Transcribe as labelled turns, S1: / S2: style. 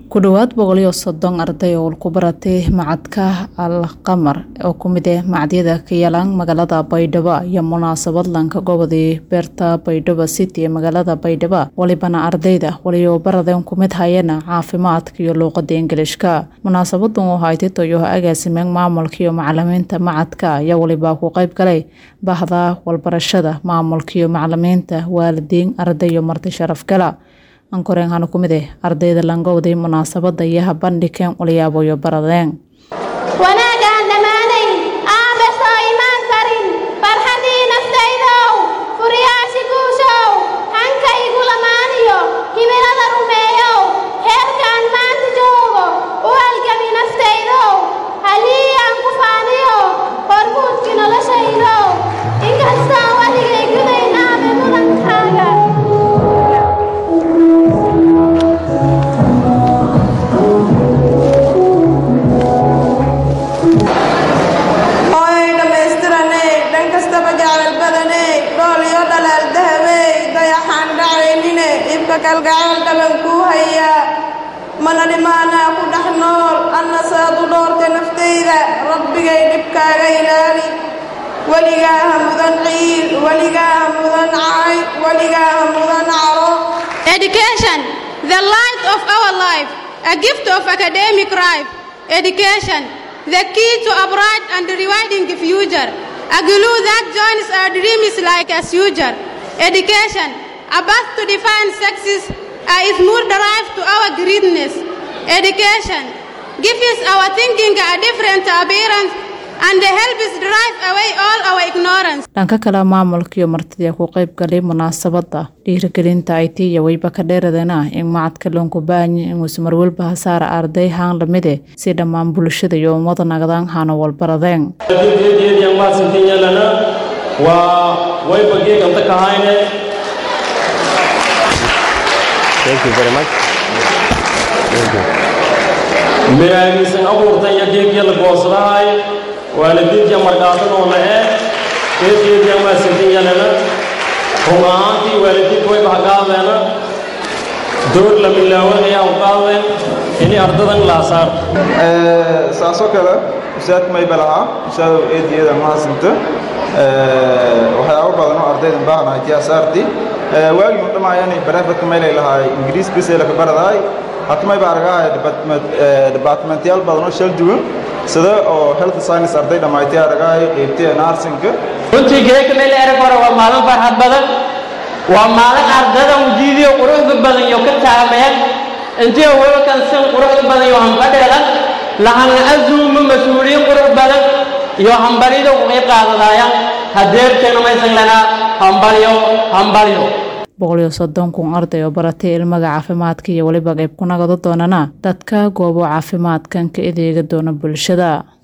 S1: ku dhowaad boqol iyo soddon arday oo ku baratay macadka al qamar oo ku mid ah macadyada ka yalaan magaalada baydhabo iyo munaasabad lanka gobodii beerta baydhabo city ee magaalada baydhabo walibana ardayda waliyo baradeen ku mid hayana caafimaadka iyo luuqada ingilishka munaasabadan oo haytay toyo agaasimeen maamulka iyo macalimiinta macadka ayaa waliba ku qayb galay bahda walbarashada maamulka iyo macalimiinta waalidiin arday iyo marti sharaf gala ankoreen hana ku mid ah ardayda langowday munaasabada iyo habandhigeen walyaabo iyo baradeen
S2: wanaagaan dhammaanayn aabe soo imaan karin farxadii naftaydow furiyaashi guushow hanka igu lamaaniyo himilada rumeeyow heerkaan maanta joogo u halgami naftaydow halii aan ku faaniyo hormuudki noloshaydow inkastoo waligay gudayn aabe mudankaaga
S3: hooyay dhammaystiraney dhan kastaba jaclal badaney dhool iyo dhalaal dahabey dayaxaan dhacaynine ibka kalgacayl dhaban kuu hayaa mana dhimaanaa ku dhex nool anna saad u dhoorta naftayda rabbigay dhibkaaga ilaali weligaa ha mudan ciil weligaa ha mudan caay weligaa ha mudan caro
S2: Education, the light of our life, a gift of academic life. Education, the key to a bright and rewarding future, a glue that joins our dreams like a suture. Education, a path to define success, uh, is more derived to our greatness. Education, gives our thinking a different appearance and helps drive away all our ignorance.
S1: dhanka kale maamulka iyo martida ku qayb galay munaasabada dhiirigelinta it iyo weyba ka dheeradana in macadka loonku baahanya inuusa marwalba hasaara arday haan lamide si dhammaan bulshada iyo ummada nagadaan hana walbaradeen
S4: didiyan maadsantin yeelana waa wayba geeganta kahayne
S5: Thank you very much. Thank you.
S4: miraagiisan abuurtan iyo geegya la goosadahay waalidiintiya markaasan oo nae geedgeediyan maadsantin yeelana run ahaantii waalidiinta wayba haqaadeena door la milaawan ayaa u qaadeen ini ardadan laasaar
S6: saasoo kale usaadka mayba lahaa usaadow eediyada mahadsinta waxyaabo badan oo ardaydan baahnahay tiyaasaarti waagii mudhamaayani barefadka maylay lahaay ingiriis bisayla ka baradaay hata mayba argahay departmentyaal badan oo shal duwan sida oo health science arday dhammaaytay argahay qeybtiya narsinka
S7: runtii geeka meel erag hore waa maalin farxad badan waa maalin ardada ujiidiyo quruxda badan iyo ka taameen intii welkan sin quruxda badan iyo hanfadheelan lahana azuuma mas-uuliyiin qurux badan iyo hambalida ku qayb qaadadaayaan hadeerteena maysan lanaa hambalyo hambalyo
S1: boqol iyo soddon kun arday oo baratay ilmaga caafimaadka iyo weliba qayb ku nagado doonana dadka goobo caafimaadkan ka adeega doona bulshada